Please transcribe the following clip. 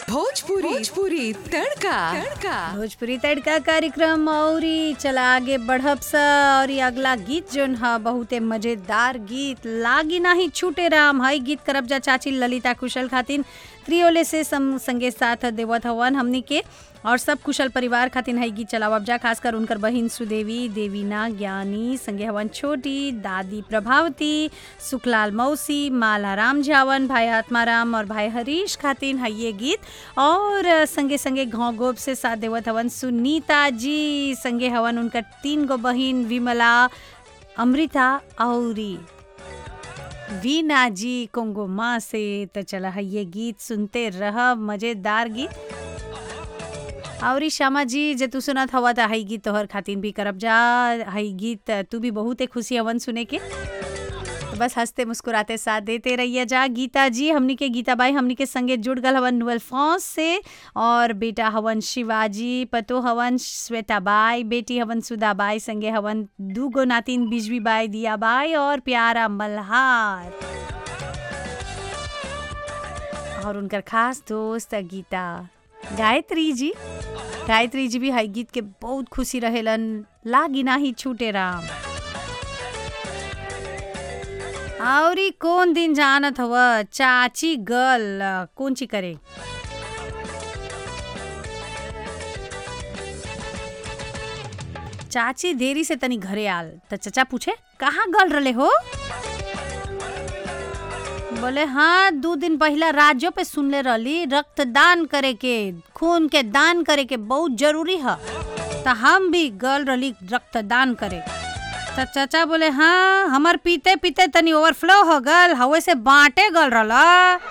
भोजपुरी भोजपुरी तड़का तड़का भोजपुरी तड़का कार्यक्रम औरी चला आगे बढ़ब स और ये अगला गीत जोन ह बहुते मजेदार गीत लागी नाही छूटे राम हई गीत करब जा चाची ललिता कुशल खातिन त्रियोले से सम, संगे साथ देवत हवन हमनी के और सब कुशल परिवार खातिन हई गीत चलावब जा खासकर उनकर बहिन सुदेवी देवीना ज्ञानी संगे हवन छोटी दादी प्रभावती सुखलाल मौसी माला राम झावन भाई आत्माराम और भाई हरीश खातिन हई ये गीत और संगे संगे घाव गोप से साथ देवत हवन सुनीता जी संगे हवन उनकर तीन गो बहिन विमला अमृता औरी वीना जी कोंगो माँ से तो चला है ये गीत सुनते रह मजेदार गीत औरी श्यामा जी जे तू सुनत हवा त हई गीत तोहर खातिन भी करब जा हई गीत तू भी बहुते खुशी हवन सुने के तो बस हंसते मुस्कुराते साथ देते रहिए जा गीता जी हमनी के गीता बाई हमनी के संगे जुड़ गल हवन नुअल फौज से और बेटा हवन शिवाजी पतो हवन श्वेता बाई बेटी हवन सुधा बाई संगे हवन दू गो नातिन बिजवी बाई दिया बाई और प्यारा मल्हार और उनकर खास दोस्त गीता गायत्री जी गायत्री जी भी हई गीत के बहुत खुशी रहेलन लागी नाही छूटे राम औरी कौन दिन जानत हव चाची गल कौन ची करे चाची देरी से तनी घरे आल त चचा पूछे कहाँ गल रले हो बोले हाँ दो दिन पहला राज्यों पे सुनले रहली रक्तदान करे के खून के दान करे के बहुत जरूरी है तो हम भी गल रही रक्तदान करे तो चाचा बोले हाँ हमार पीते पीते तनी ओवरफ्लो हो गल हवे से बांटे गल रहा